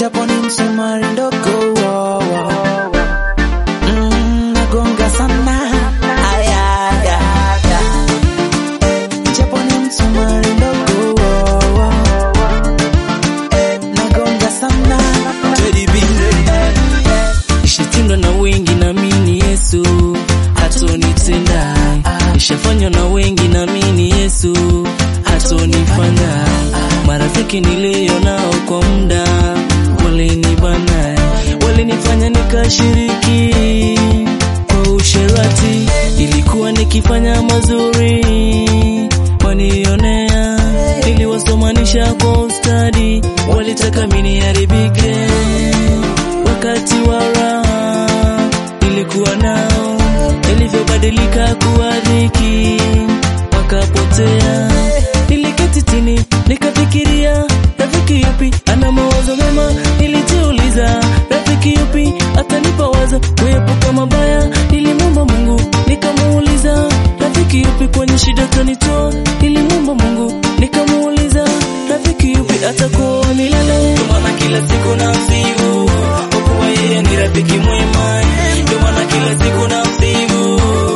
japo ni msumari ndogo wo, wo. Mm, nagonga sana Aya, aya, aya. japo ni msumari ndogo wo, wo. nagonga sana Teddy B. Ishatindwa na wengi naamini Yesu hatonitenda. Ishafanywa na wengi naamini Yesu hatonifanya. Marafiki nilio nao kwa muda walinibana, walinifanya nikashiriki kwa usherati. Ilikuwa nikifanya mazuri wanionea, niliwasomanisha kwa ustadi, walitaka mimi niharibike wakati wa raha nilikuwa nao, ilivyobadilika kuwa dhiki wakapotea. Niliketi chini nikafikiria, rafiki yupi ana mawazo mema? Nilijiuliza, rafiki yupi atanipa wazo kuepuka mabaya? Nilimwomba Mungu nikamuuliza, rafiki yupi kwenye shida atanitoa? Nilimwomba Mungu nikamuuliza, rafiki yupi atakuwa milele? Ndio maana kila siku na msibu kwa kuwa yeye ni rafiki mwema, ndio maana kila siku na msibu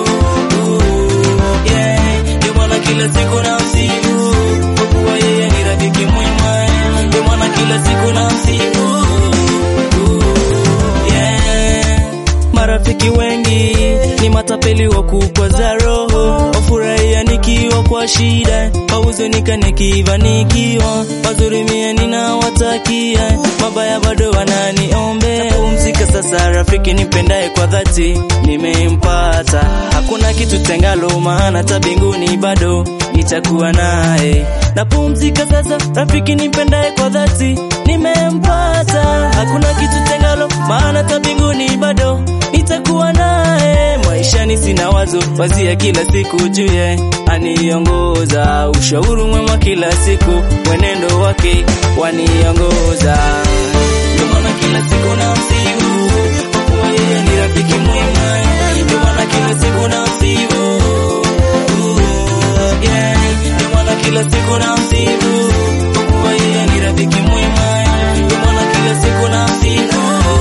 yeah. Ndio maana kila siku na msibu kwa kuwa yeye ni rafiki mwema, ndio maana kila siku na msibu yeah. Marafiki wengi ni matapeli wa kukwaza roho, wafurahia nikiwa kwa shida, wahuzunika nikifanikiwa, mazuri mia ninawatakia, mabaya bado wananiombea. Napumzika sasa, rafiki nipendaye kwa dhati nimempata, hakuna kitu tengalo, maana hata mbinguni bado nitakuwa naye. Napumzika sasa, rafiki nipendaye kwa dhati nimempata, hakuna kitu tengalo, maana hata mbinguni bado nitakuwa naye. Maishani sina wazo, wazia kila siku juye aniongoza, ushauri mwema kila siku, mwenendo wake waniongoza. Ndio maana kila siku na msibu, kwa kuwa yeye ni rafiki mwema. Ndio maana kila siku na msibu, yeah. Ndio maana kila siku na msibu, kwa kuwa yeye ni rafiki mwema. Ndio maana kila siku na msibu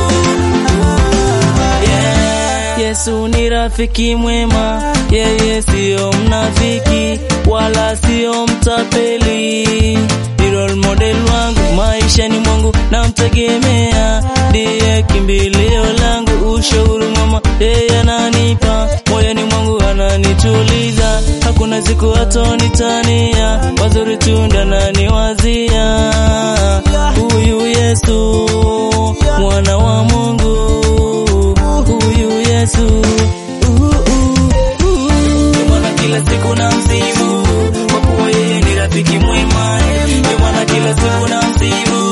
yeah. Yesu ni rafiki mwema, yeye siyo mnafiki wala siyo mtapeli. Ni role model wangu maishani mwangu, namtegemea, ndiye kimbilio langu, ushauri mwema yeye ananipa, moyoni mwangu ananituliza, hakuna siku hatonitania, mazuri tunda naniwazia. Huyu Yesu mwana wa Mungu huyu Yesu uh, uh, uh. Ndio maana kila siku na msifu kwa kuwa yeye ni rafiki mwema. Ndio maana kila siku na msifu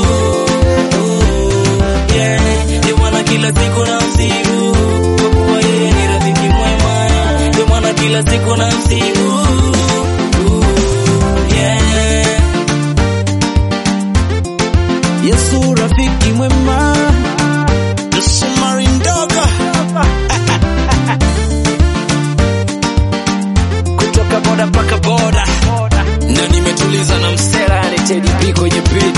uh, yeah. Ndio maana kila siku na msifu kwa kuwa yeye ni rafiki mwema. Ndio maana kila siku na msifu uh, yeah. Yesu rafiki mwema Msumari ndogo kutoka boda mpaka boda na nimetuliza na msela Teddy B kwenye beat